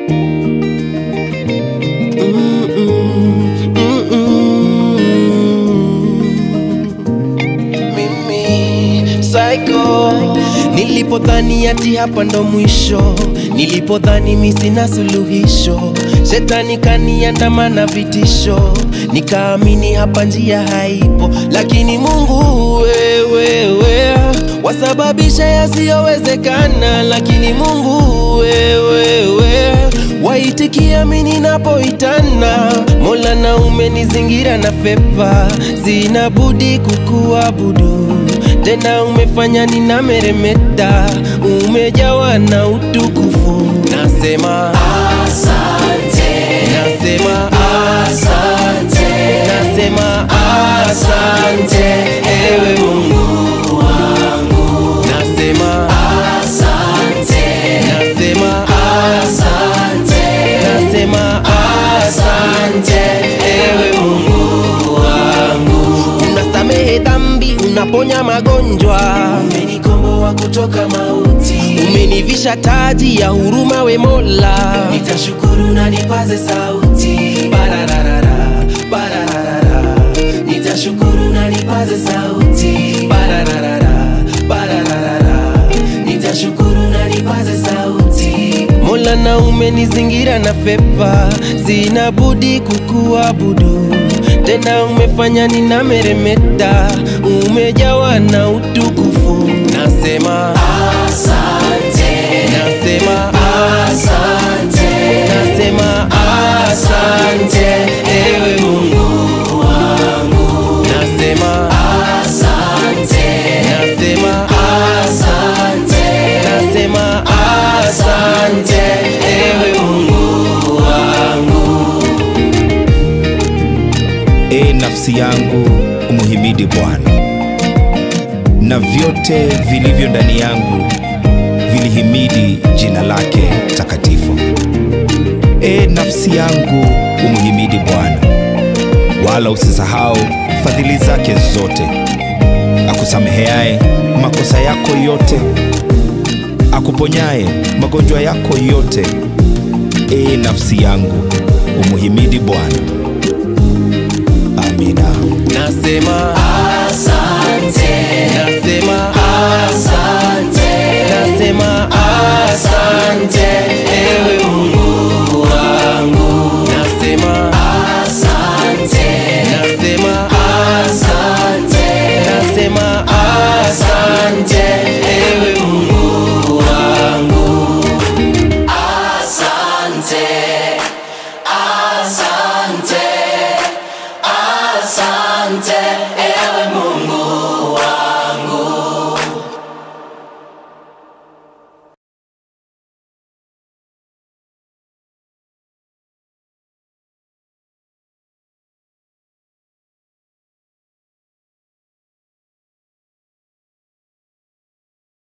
mimi psycho nilipodhani ati hapa ndo mwisho nilipodhani mi sina suluhisho shetani kaniandamana vitisho nikaamini hapa njia haipo lakini mungu wewewe wasababisha yasiyowezekana lakini mungu wewewe waitikia mi ninapoitana mola na umenizingira na fepa zinabudi kukuabudu tena umefanya ninameremeta umejawa na utukufu nasema asante nasema asante nasema asante ewe mungu wangu nasema asante nasema asante nasema asante ewe mungu wangu unasamehe dhambi unaponya magonjwa umenikomboa kutoka mauti umenivisha taji ya huruma we mola nitashukuru na nipaze sauti bararara bararara nitashukuru na nipaze sauti bararara bararara nitashukuru na nipaze sauti mola na umenizingira na fepa zinabudi kukuabudu tena umefanya ninameremeta umejawa na utukufu nasema asante nasema asante nasema asante ewe mungu wangu nasema asante nasema asante nasema asante ewe mungu wangu e nafsi yangu umuhimidi bwana na vyote vilivyo ndani yangu vilihimidi jina lake takatifu e nafsi yangu umuhimidi bwana wala usisahau fadhili zake zote akusameheaye makosa yako yote akuponyaye magonjwa yako yote e nafsi yangu umuhimidi bwana amina nasema asante nasema asante nasema asante ewe mungu wangu nasema asante nasema asante nasema asante ewe mungu wangu asante asante asante